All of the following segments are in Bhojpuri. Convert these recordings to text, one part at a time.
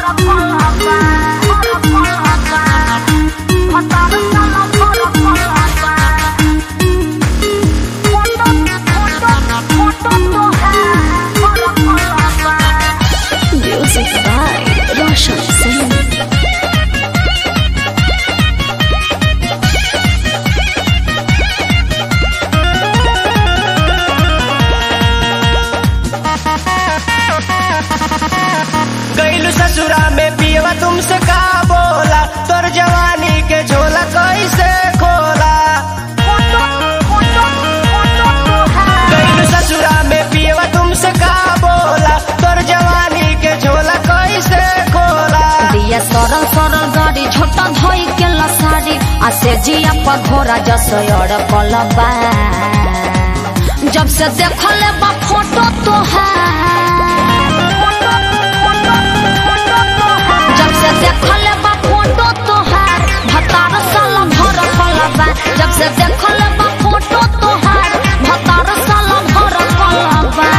Music by Roshan Singh. गईलू ससुरा में पियवा तुमसे का बोला तोर जवानी के झोला कैसे खोला गईलू ससुरा में पियवा तुमसे का बोला तोर जवानी के झोला कैसे खोला दिया सरल सरल गाड़ी छोटा धोई के लसारी आ से जिया पर घोड़ा जसो कलबा जब से देखले बा फोटो तोहार जब से देखले बा फोटो तोहार भतार साल भर कलबा जब से देखले बा फोटो तोहार भतार साल भर कलबा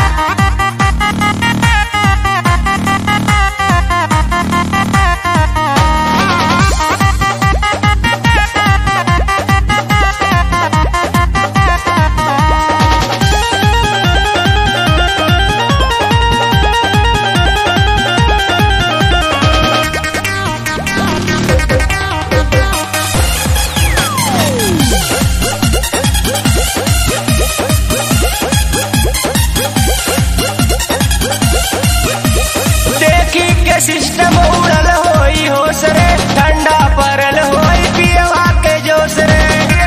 देखी के सिस्टम उड़ल होई होश रे ठंडा परल होई पियवा के जोश रे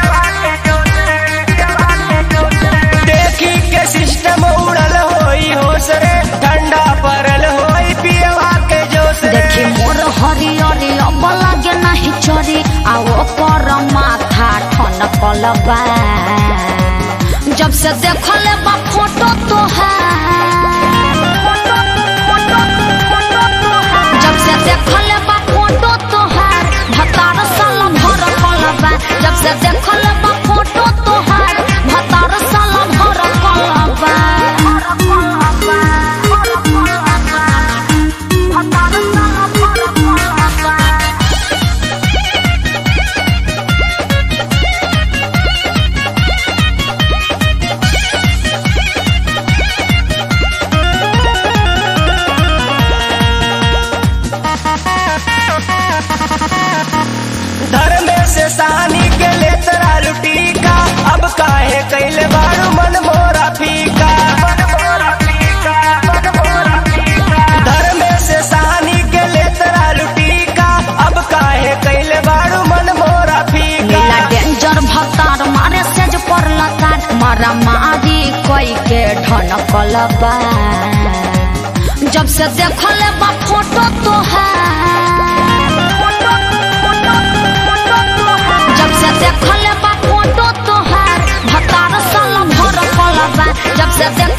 देखी के सिस्टम उड़ल होई होश रे ठंडा परल होई पियवा के जोश रे देखी मोर हरियरी अब लागे नाही चरी आ ओकर माथा ठन कलबा जब से देखले बा फोटो तोहार जब से देखले बा फोटो तोहार भतार साल भर कलबा जब से देखले बा फोटो तोहार भतार साल भर कलबा धर्म से सानी के ले तरा लुटी का अब काहे कैले बारू मन मोरा फीका धर्म से सानी के ले तरा लुटी का अब काहे कैले बारू मन मोरा फीका नीला डेंजर भतार मारे सेज पर लतार मारा मारी कोई के ढन कलबा जब से देखले बा फोटो तोहार जब से देखले बा फोटो तोहार भतार साल भर कलबा जब से देख